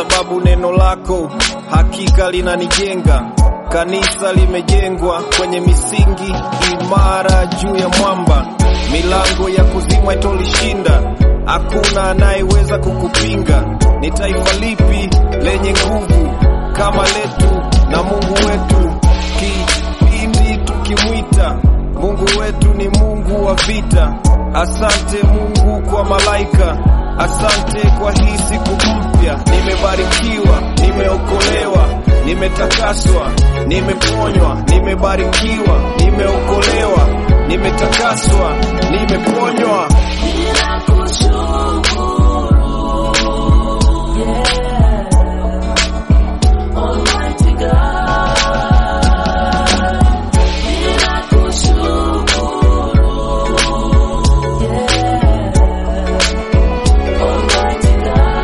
sababu neno lako hakika linanijenga. Kanisa limejengwa kwenye misingi imara juu ya mwamba, milango ya kuzimwa itolishinda, hakuna anayeweza kukupinga. Ni taifa lipi lenye nguvu kama letu na Mungu wetu? Kipindi tukimwita Mungu wetu ni Mungu wa vita. Asante Mungu kwa malaika, asante kwa hii siku mpya. Nimebarikiwa, nimeokolewa, nimetakaswa, nimeponywa, nimebarikiwa, nimeokolewa, nimetakaswa, nimeponywa. Almighty God, ninakushukuru, yeah. Almighty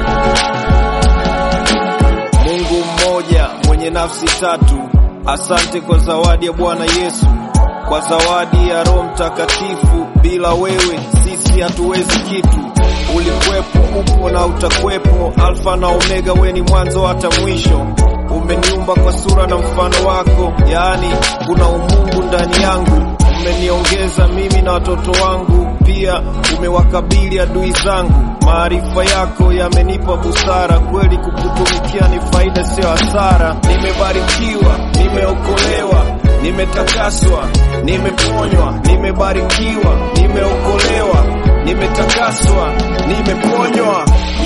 God, Mungu mmoja mwenye nafsi tatu. Asante kwa zawadi ya Bwana Yesu, kwa zawadi ya Roho Mtakatifu. Bila wewe sisi hatuwezi kitu. Ulikuwepo, upo na utakwepo, Alfa na Omega, we ni mwanzo hata mwisho. Umeniumba kwa sura na mfano wako, yaani kuna umungu ndani yangu. Umeniongeza mimi na watoto wangu, pia umewakabili adui zangu. Maarifa yako yamenipa busara, kweli kukutumikia ni faida, sio hasara. Nimebarikiwa, nimeokolewa, nimetakaswa, nimeponywa, nimebarikiwa, nimeokolewa, nimetakaswa, nimeponywa.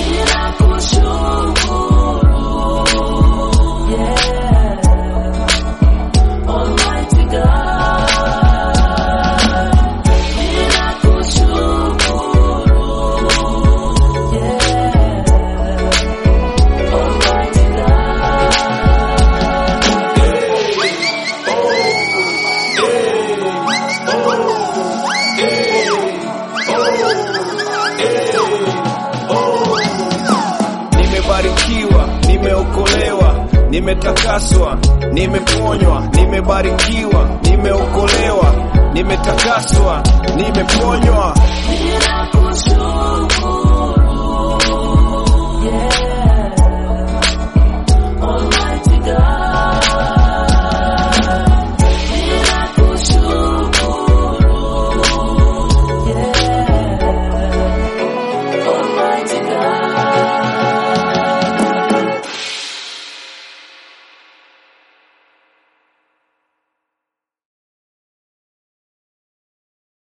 ninakushukuru, yeah. Almighty God, ninakushukuru, yeah. Almighty God. Nimebarikiwa, nimeokolewa, nimetakaswa, nimeponywa, nimebarikiwa, nimeokolewa, nimetakaswa, nimeponywa. Ninakushukuru